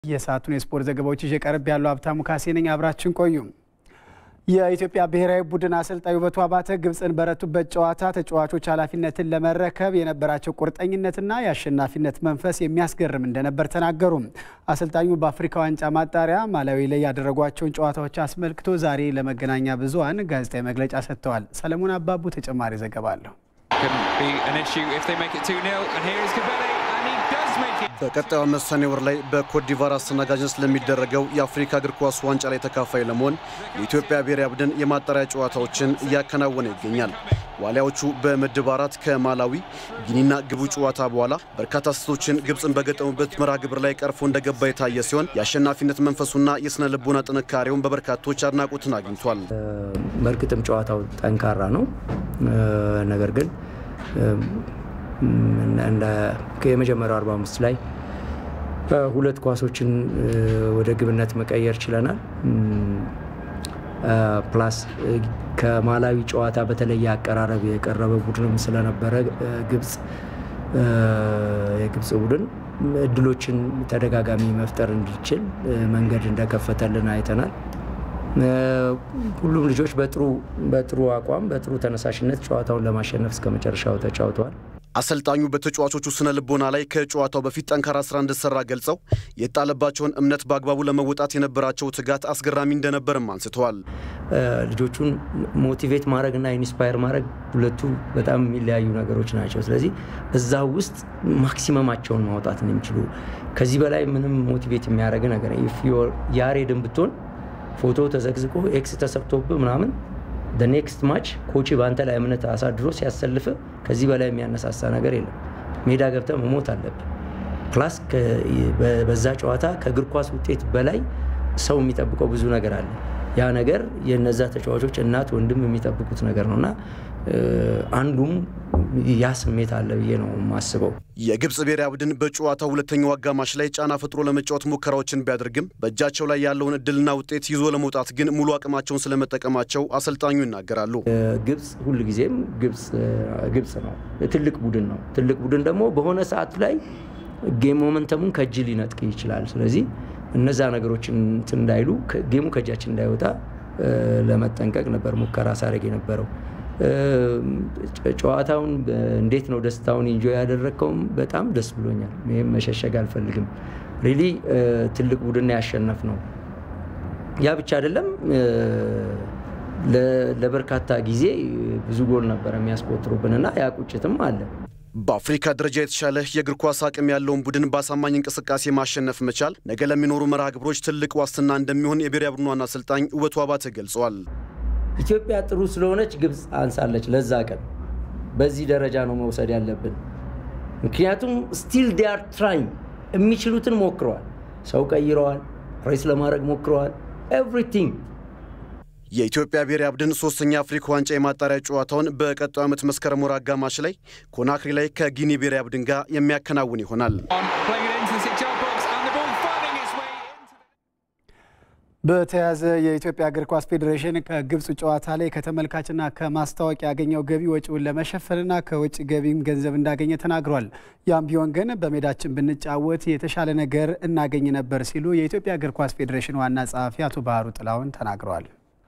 የሰዓቱን የስፖርት ዘገባዎች ይዤ ቀርብ ያለው ሀብታሙ ካሴ ነኝ። አብራችን ቆዩ። የኢትዮጵያ ብሔራዊ ቡድን አሰልጣኝ ውበቱ አባተ ግብፅን በረቱበት ጨዋታ ተጫዋቾች ኃላፊነትን ለመረከብ የነበራቸው ቁርጠኝነትና የአሸናፊነት መንፈስ የሚያስገርም እንደነበር ተናገሩ። አሰልጣኙ በአፍሪካ ዋንጫ ማጣሪያ ማላዊ ላይ ያደረጓቸውን ጨዋታዎች አስመልክቶ ዛሬ ለመገናኛ ብዙኃን ጋዜጣዊ መግለጫ ሰጥተዋል። ሰለሞን አባቡ ተጨማሪ ዘገባ አለሁ። በቀጣዩ ዓመት ሰኔ ወር ላይ በኮትዲቫር አስተናጋጅነት ስለሚደረገው የአፍሪካ እግር ኳስ ዋንጫ ላይ ተካፋይ ለመሆን የኢትዮጵያ ብሔራዊ ቡድን የማጣሪያ ጨዋታዎችን እያከናወነ ይገኛል። ዋሊያዎቹ በምድብ አራት ከማላዊ ጊኒና ግቡ ጨዋታ በኋላ በርካታ ስህተቶችን ግብፅን በገጠሙበት መርሃ ግብር ላይ ቀርፎ እንደገባ የታየ ሲሆን የአሸናፊነት መንፈሱና የስነ ልቦና ጥንካሬውን በበርካቶች አድናቆትን አግኝቷል። በእርግጥም ጨዋታው ጠንካራ ነው። ነገር ግን የመጀመሪያው 45 ላይ ሁለት ኳሶችን ወደ ግብነት መቀየር ችለናል። ፕላስ ከማላዊ ጨዋታ በተለየ አቀራረብ የቀረበ ቡድንም ስለነበረ ግብፅ የግብፅ ቡድን እድሎችን ተደጋጋሚ መፍጠር እንዲችል መንገድ እንደከፈተልን አይተናል። ሁሉም ልጆች በጥሩ በጥሩ አቋም በጥሩ ተነሳሽነት ጨዋታውን ለማሸነፍ እስከ መጨረሻው ተጫውተዋል። አሰልጣኙ በተጫዋቾቹ ስነ ልቦና ላይ ከጨዋታው በፊት ጠንካራ ስራ እንደሰራ ገልጸው የጣለባቸውን እምነት በአግባቡ ለመወጣት የነበራቸው ትጋት አስገራሚ እንደነበርም አንስተዋል። ልጆቹን ሞቲቬት ማድረግና ኢንስፓየር ማድረግ ሁለቱ በጣም የሚለያዩ ነገሮች ናቸው። ስለዚህ እዛ ውስጥ ማክሲመማቸውን ማውጣት ነው የሚችሉ። ከዚህ በላይ ምንም ሞቲቬት የሚያደርግ ነገር ያሬድን ብትሆን ፎቶ ተዘግዝቆ ኤክስ ተሰብቶብህ ምናምን ኔክስት ማች ኮቺ በአንተ ላይ እምነት አሳድሮ ሲያሰልፍ ከዚህ በላይ የሚያነሳሳ ነገር የለም። ሜዳ ገብተ መሞት አለብህ። ፕላስ በዛ ጨዋታ ከእግር ኳስ ውጤት በላይ ሰው የሚጠብቀው ብዙ ነገር አለ። ያ ነገር የነዛ ተጫዋቾች እናት ወንድም የሚጠብቁት ነገር ነው እና አንዱም ያ ስሜት አለ ብዬ ነው የማስበው። የግብፅ ብሔራዊ ቡድን በጨዋታው ሁለተኛው አጋማሽ ላይ ጫና ፈጥሮ ለመጫወት ሙከራዎችን ቢያደርግም በእጃቸው ላይ ያለውን እድልና ውጤት ይዞ ለመውጣት ግን ሙሉ አቅማቸውን ስለመጠቀማቸው አሰልጣኙ ይናገራሉ። ግብፅ ሁልጊዜም ግብፅ ነው፣ ትልቅ ቡድን ነው። ትልቅ ቡድን ደግሞ በሆነ ሰዓት ላይ ጌም ሞመንተሙን ከእጅ ሊነጥቅ ይችላል። ስለዚህ እነዛ ነገሮችን እንትን እንዳይሉ ጌሙ ከእጃችን እንዳይወጣ ለመጠንቀቅ ነበር ሙከራ ሳደርግ የነበረው። ጨዋታውን እንዴት ነው ደስታውን ኢንጆይ ያደረግከውም? በጣም ደስ ብሎኛል። ይህም መሸሸግ አልፈልግም። ሪሊ ትልቅ ቡድን ያሸነፍ ነው። ያ ብቻ አይደለም፣ ለበርካታ ጊዜ ብዙ ጎል ነበር የሚያስቆጥሩብን እና ያ ቁጭትም አለ። በአፍሪካ ደረጃ የተሻለ የእግር ኳስ አቅም ያለውን ቡድን በአሳማኝ እንቅስቃሴ ማሸነፍ መቻል ነገ ለሚኖሩ መርሃ ግብሮች ትልቅ ዋስትና እንደሚሆን የብሔራዊ ቡድኑ ዋና አሰልጣኝ ውበቱ አባተ ገልጸዋል። ኢትዮጵያ ጥሩ ስለሆነች ግብፅ አንሳለች። ለዛ ቀን በዚህ ደረጃ ነው መውሰድ ያለብን። ምክንያቱም ስቲል ዲያር ትራይም የሚችሉትን ሞክረዋል። ሰው ቀይረዋል፣ ፕሬስ ለማድረግ ሞክረዋል። ኤቭሪቲንግ የኢትዮጵያ ብሔራዊ ቡድን ሶስተኛ አፍሪካ ዋንጫ የማጣሪያ ጨዋታውን በቀጣዩ ዓመት መስከረም ወር አጋማሽ ላይ ኮናክሪ ላይ ከጊኒ ብሔራዊ ቡድን ጋር የሚያከናውን ይሆናል። በተያያዘ የኢትዮጵያ እግር ኳስ ፌዴሬሽን ከግብፅ ጨዋታ ላይ ከተመልካችና ከማስታወቂያ ያገኘው ገቢ ወጪውን ለመሸፈንና ከውጭ ገቢም ገንዘብ እንዳገኘ ተናግሯል። ያም ቢሆን ግን በሜዳችን ብንጫወት የተሻለ ነገር እናገኝ ነበር ሲሉ የኢትዮጵያ እግር ኳስ ፌዴሬሽን ዋና ጸሐፊ አቶ ባህሩ ጥላሁን ተናግረዋል።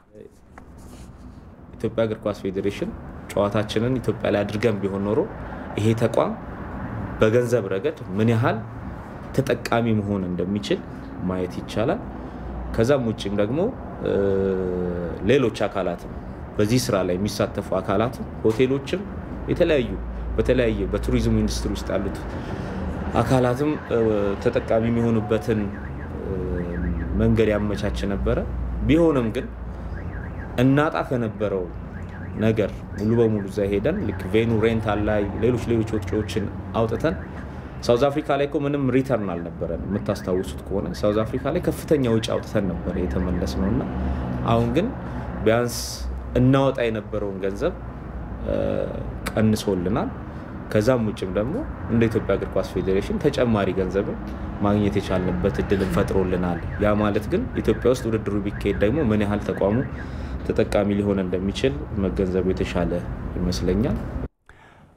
ኢትዮጵያ እግር ኳስ ፌዴሬሽን ጨዋታችንን ኢትዮጵያ ላይ አድርገን ቢሆን ኖሮ ይሄ ተቋም በገንዘብ ረገድ ምን ያህል ተጠቃሚ መሆን እንደሚችል ማየት ይቻላል። ከዛም ውጭም ደግሞ ሌሎች አካላትም በዚህ ስራ ላይ የሚሳተፉ አካላትም ሆቴሎችም፣ የተለያዩ በተለያየ በቱሪዝም ኢንዱስትሪ ውስጥ ያሉት አካላትም ተጠቃሚ የሚሆኑበትን መንገድ ያመቻች ነበረ። ቢሆንም ግን እናጣ ከነበረው ነገር ሙሉ በሙሉ እዛ ሄደን ልክ ቬኑ ሬንታል ላይ ሌሎች ሌሎች ወጪዎችን አውጥተን ሳውዝ አፍሪካ ላይ እኮ ምንም ሪተርን አልነበረን። የምታስታውሱት ከሆነ ሳውዝ አፍሪካ ላይ ከፍተኛ ውጭ አውጥተን ነበር የተመለስ ነው እና አሁን ግን ቢያንስ እናወጣ የነበረውን ገንዘብ ቀንሶልናል። ከዛም ውጭም ደግሞ እንደ ኢትዮጵያ እግር ኳስ ፌዴሬሽን ተጨማሪ ገንዘብን ማግኘት የቻልንበት እድልን ፈጥሮልናል። ያ ማለት ግን ኢትዮጵያ ውስጥ ውድድሩ ቢካሄድ ደግሞ ምን ያህል ተቋሙ ተጠቃሚ ሊሆን እንደሚችል መገንዘቡ የተሻለ ይመስለኛል።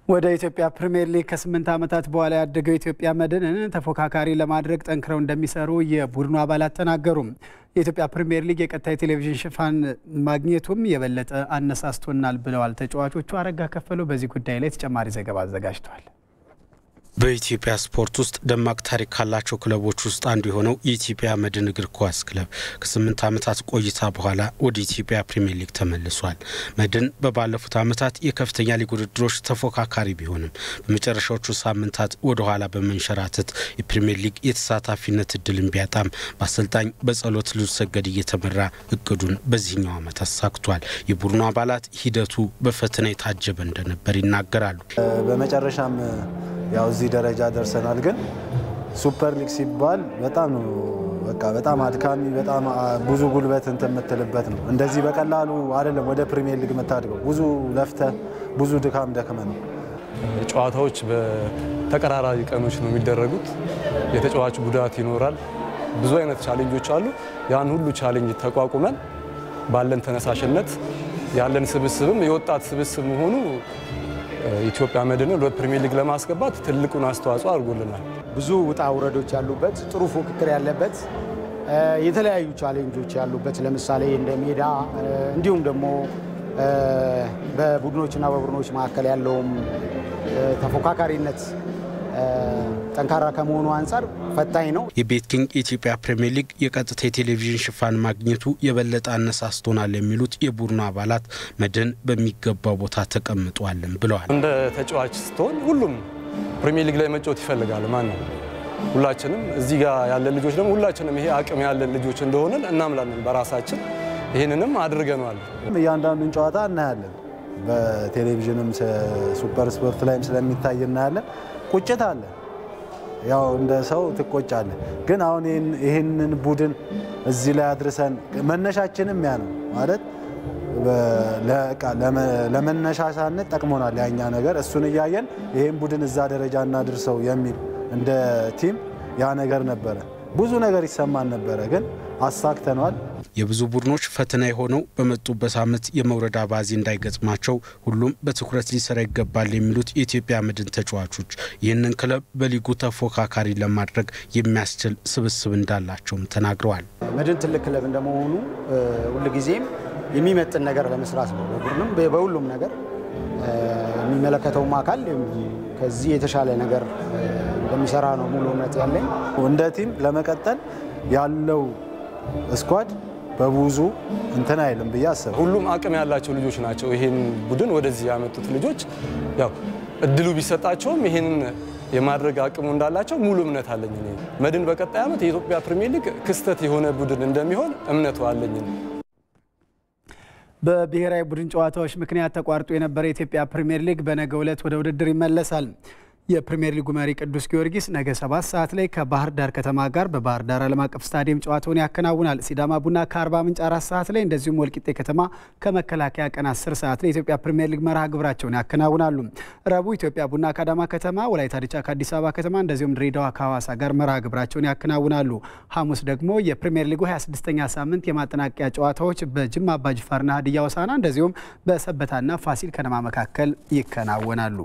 ወደ ኢትዮጵያ ፕሪምየር ሊግ ከስምንት ዓመታት በኋላ ያደገው የኢትዮጵያ መድንን ተፎካካሪ ለማድረግ ጠንክረው እንደሚሰሩ የቡድኑ አባላት ተናገሩ። የኢትዮጵያ ፕሪምየር ሊግ የቀጥታ የቴሌቪዥን ሽፋን ማግኘቱም የበለጠ አነሳስቶናል ብለዋል ተጫዋቾቹ። አረጋ ከፈለው በዚህ ጉዳይ ላይ ተጨማሪ ዘገባ አዘጋጅተዋል። በኢትዮጵያ ስፖርት ውስጥ ደማቅ ታሪክ ካላቸው ክለቦች ውስጥ አንዱ የሆነው የኢትዮጵያ መድን እግር ኳስ ክለብ ከስምንት ዓመታት ቆይታ በኋላ ወደ ኢትዮጵያ ፕሪምየር ሊግ ተመልሷል። መድን በባለፉት ዓመታት የከፍተኛ ሊግ ውድድሮች ተፎካካሪ ቢሆንም በመጨረሻዎቹ ሳምንታት ወደ ኋላ በመንሸራተት የፕሪምየር ሊግ የተሳታፊነት እድልን ቢያጣም በአሰልጣኝ በጸሎት ልዑልሰገድ እየተመራ እቅዱን በዚህኛው ዓመት አሳክቷል። የቡድኑ አባላት ሂደቱ በፈተና የታጀበ እንደነበር ይናገራሉ። በመጨረሻም ያው እዚህ ደረጃ ደርሰናል። ግን ሱፐር ሊግ ሲባል በጣም ነው በቃ በጣም አድካሚ በጣም ብዙ ጉልበት እንትን የምትልበት ነው። እንደዚህ በቀላሉ አይደለም ወደ ፕሪሚየር ሊግ የምታድገው። ብዙ ለፍተ ብዙ ድካም ደክመ ነው። ጨዋታዎች በተቀራራቢ ቀኖች ነው የሚደረጉት። የተጫዋች ጉዳት ይኖራል። ብዙ አይነት ቻሌንጆች አሉ። ያን ሁሉ ቻሌንጅ ተቋቁመን ባለን ተነሳሽነት ያለን ስብስብም የወጣት ስብስብ መሆኑ ኢትዮጵያ መድንን ወደ ፕሪሚየር ሊግ ለማስገባት ትልቁን አስተዋጽኦ አድርጎልናል። ብዙ ውጣ ውረዶች ያሉበት ጥሩ ፉክክር ያለበት የተለያዩ ቻሌንጆች ያሉበት ለምሳሌ እንደ ሜዳ እንዲሁም ደግሞ በቡድኖችና በቡድኖች መካከል ያለውም ተፎካካሪነት ጠንካራ ከመሆኑ አንጻር ፈታኝ ነው። የቤት ኪንግ የኢትዮጵያ ፕሪምየር ሊግ የቀጥታ የቴሌቪዥን ሽፋን ማግኘቱ የበለጠ አነሳስቶናል የሚሉት የቡድኑ አባላት መድን በሚገባው ቦታ ተቀምጧልን ብለዋል። እንደ ተጫዋች ስትሆን ሁሉም ፕሪምየር ሊግ ላይ መጫወት ይፈልጋል። ማን ነው ሁላችንም እዚህ ጋር ያለን ልጆች ደግሞ ሁላችንም ይሄ አቅም ያለን ልጆች እንደሆንን እናምላለን በራሳችን ይህንንም አድርገኗል። እያንዳንዱን ጨዋታ እናያለን። በቴሌቪዥንም ሱፐር ስፖርት ላይም ስለሚታይ እናያለን። ቁጭት አለ። ያው እንደ ሰው ትቆጫለ። ግን አሁን ይህንን ቡድን እዚህ ላይ አድርሰን መነሻችንም ያ ነው ማለት ለመነሻሻነት ጠቅሞናል። ያኛ ነገር እሱን እያየን ይህን ቡድን እዛ ደረጃ እናድርሰው የሚል እንደ ቲም ያ ነገር ነበረ። ብዙ ነገር ይሰማን ነበረ፣ ግን አሳክተነዋል። የብዙ ቡድኖች ፈተና የሆነው በመጡበት ዓመት የመውረድ አባዜ እንዳይገጥማቸው ሁሉም በትኩረት ሊሰራ ይገባል የሚሉት የኢትዮጵያ መድን ተጫዋቾች ይህንን ክለብ በሊጉ ተፎካካሪ ለማድረግ የሚያስችል ስብስብ እንዳላቸውም ተናግረዋል። መድን ትልቅ ክለብ እንደመሆኑ ሁልጊዜም የሚመጥን ነገር ለመስራት ነው። በቡድንም በሁሉም ነገር የሚመለከተውም አካል ከዚህ የተሻለ ነገር እንደሚሰራ ነው ሙሉ እምነት ያለኝ። እንደ ቲም ለመቀጠል ያለው ስኳድ በብዙ እንትን አይልም ብዬ አስብ። ሁሉም አቅም ያላቸው ልጆች ናቸው። ይሄን ቡድን ወደዚህ ያመጡት ልጆች ያው እድሉ ቢሰጣቸውም ይሄንን የማድረግ አቅሙ እንዳላቸው ሙሉ እምነት አለኝ። እኔ መድን በቀጣይ ዓመት የኢትዮጵያ ፕሪሚየር ሊግ ክስተት የሆነ ቡድን እንደሚሆን እምነቱ አለኝ። በብሔራዊ ቡድን ጨዋታዎች ምክንያት ተቋርጦ የነበረ የኢትዮጵያ ፕሪምየር ሊግ በነገው ዕለት ወደ ውድድር ይመለሳል። የፕሪምየር ሊጉ መሪ ቅዱስ ጊዮርጊስ ነገ ሰባት ሰዓት ላይ ከባህር ዳር ከተማ ጋር በባህር ዳር ዓለም አቀፍ ስታዲየም ጨዋታውን ያከናውናል። ሲዳማ ቡና ከአርባ ምንጭ አራት ሰዓት ላይ እንደዚሁም ወልቂጤ ከተማ ከመከላከያ ቀን አስር ሰዓት ላይ የኢትዮጵያ ፕሪምየር ሊግ መርሃ ግብራቸውን ያከናውናሉ። ረቡዕ ኢትዮጵያ ቡና ከአዳማ ከተማ፣ ወላይታ ዲቻ ከአዲስ አበባ ከተማ እንደዚሁም ድሬዳዋ ከሐዋሳ ጋር መርሃ ግብራቸውን ያከናውናሉ። ሐሙስ ደግሞ የፕሪምየር ሊጉ 26ኛ ሳምንት የማጠናቀቂያ ጨዋታዎች በጅማ አባጅፋርና ሀዲያ ሆሳዕና እንደዚሁም በሰበታና ፋሲል ከነማ መካከል ይከናወናሉ።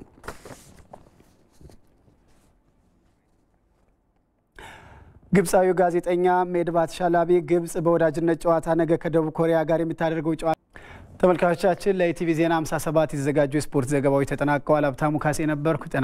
ግብፃዊው ጋዜጠኛ ሜድባት ሻላቢ ግብፅ በወዳጅነት ጨዋታ ነገ ከደቡብ ኮሪያ ጋር የምታደርገው ጨዋታ ተመልካቾቻችን ለኢቲቪ ዜና 57 የተዘጋጁ የስፖርት ዘገባዎች ተጠናቀዋል። ሀብታሙ ካሴ ነበርኩ።